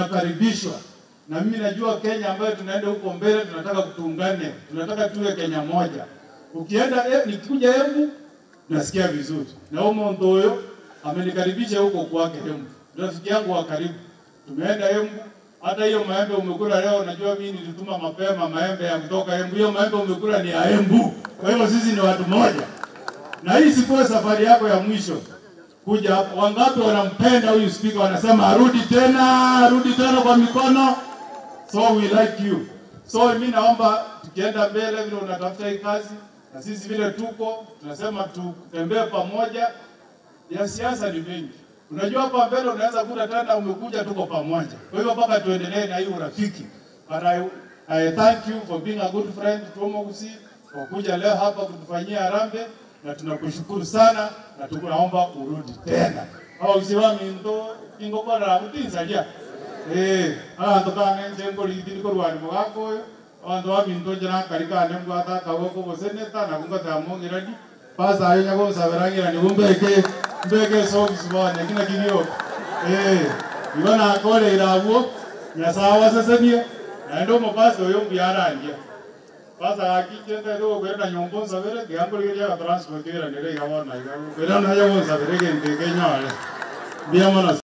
unakaribishwa. Na mimi najua Kenya ambayo tunaenda huko mbele, tunataka tuungane, tunataka tuwe Kenya moja. Ukienda eh, nikikuja Embu nasikia vizuri, na huyo Ndoyo amenikaribisha huko kwake Embu, rafiki yangu wa karibu. Tumeenda Embu, hata hiyo maembe umekula leo, najua mimi nilituma mapema maembe ya kutoka Embu. Hiyo maembe umekula ni ya Embu, kwa hiyo sisi ni watu moja, na hii sikuwe safari yako ya mwisho kuja hapo. Wangapi wanampenda huyu spika, wanasema arudi tena, arudi tena kwa mikono. So we like you. So mimi naomba tukienda mbele vile unatafuta hii kazi na sisi vile tuko tunasema tutembee pamoja. Ya siasa ni mengi, unajua hapa mbele unaweza kuta tena umekuja tuko pamoja. Kwa hivyo mpaka tuendelee na hii urafiki. But I, I thank you for being a good friend Tomo Gusi kwa kuja leo hapa kutufanyia harambee na tunakushukuru sana na tunaomba urudi tena. Au usiwa mindo ingo kwa na kutinsalia. Eh, abantu kana njengo lidini ko rwani mugako abantu wa mindo jana karika ne ngwata kawoko boseneta na kunga ta mongirani. Pasa ayo nyago saberangira ni bumbeke mbeke so bisbane kina kibio. Eh, ibana kole irabuo nyasawa sesemia na ndo mabasi oyo mbiarangia basa akijenda ro kwenda nyombo nsabere kiambo liya transport kira nere yawona iga kwenda na yawo nsabere kende kenyale bia mana